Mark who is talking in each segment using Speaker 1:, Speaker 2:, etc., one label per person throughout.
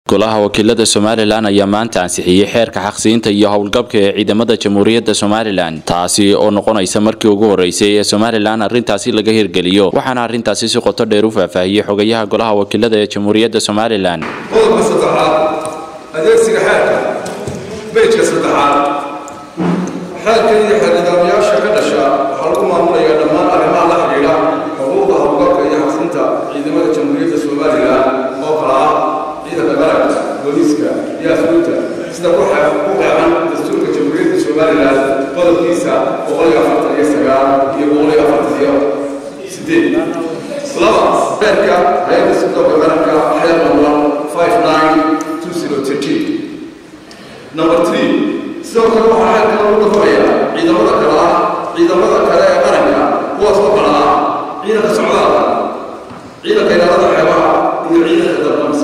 Speaker 1: golaha wakiilada somalilan ayaa maanta ansixiyey xeerka xaqsiinta iyo howlgabka ee ciidamada jamhuuriyadda somalilan taasi oo noqonaysa markii ugu horeysay ee somalilan arrintaasi laga hirgeliyo waxaana arrintaasi si qoto dheer u faahfaahiyey xogayaha golaha wakiilada ee jamhuuriyadda somalilan
Speaker 2: qodobka saddexaad adeegsiga xeerka bejka saddexaad xeerkan iyo xeernidaamyaasha ka dhasha waxaa lagu maamulayaa dhammaan arrimaha la xidhiidha xuquuqda howlgabka iyo xaqsinta ciidamada jamhuuriyadda somalilan oo kala ah ciidanka qaranka booliiska iyo asluubta sida ku qeexan dastuurka jamhuuriyadda somalilan qodobkiisa boqol iyo afartan iyo sagaal iyo boqol iyo afartan iyo sideed laba xeerka hay-adda sirdoonka qaranka xeer number five nine two zero thirteen number three sidoo kale waxaa xeerka lagu dhafanayaa ciidamada kale ah ciidamada kale ee qaranka kuwaas oo kale ah ciidanka socdaalka ciidanka ilaalada xeebaha iyo ciidanka dalbamsa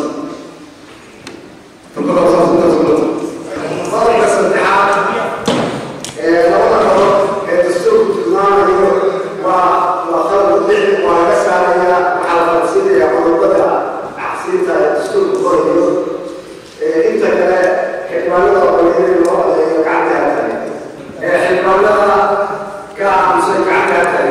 Speaker 3: qodobka saddexaad ee labada qodod ee dastuurku tilmaamayo waa waa qalab bixi waa laga saaraya waxaa la qabsiinaya qodobada caqsiinta ee dastuurku qorayo ee inta kale xildhibaanada qoliyada loo adeeyo gacanta tahay ee xildhibaanada ka aamusan gacanta tahay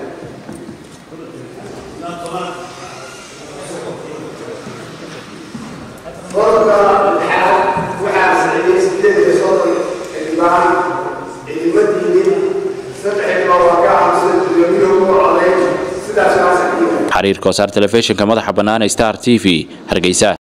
Speaker 3: qodobka lixaad waxaa saxiyey sideed iyo soddon xildhibaan ciidamadiinin saddex xildhibaan waa ka aamusan gudoomiyuhu u coday sidaas waa saxiya
Speaker 1: xiriir koosaar telefishinka madaxa bannaan ee star t v hargeysa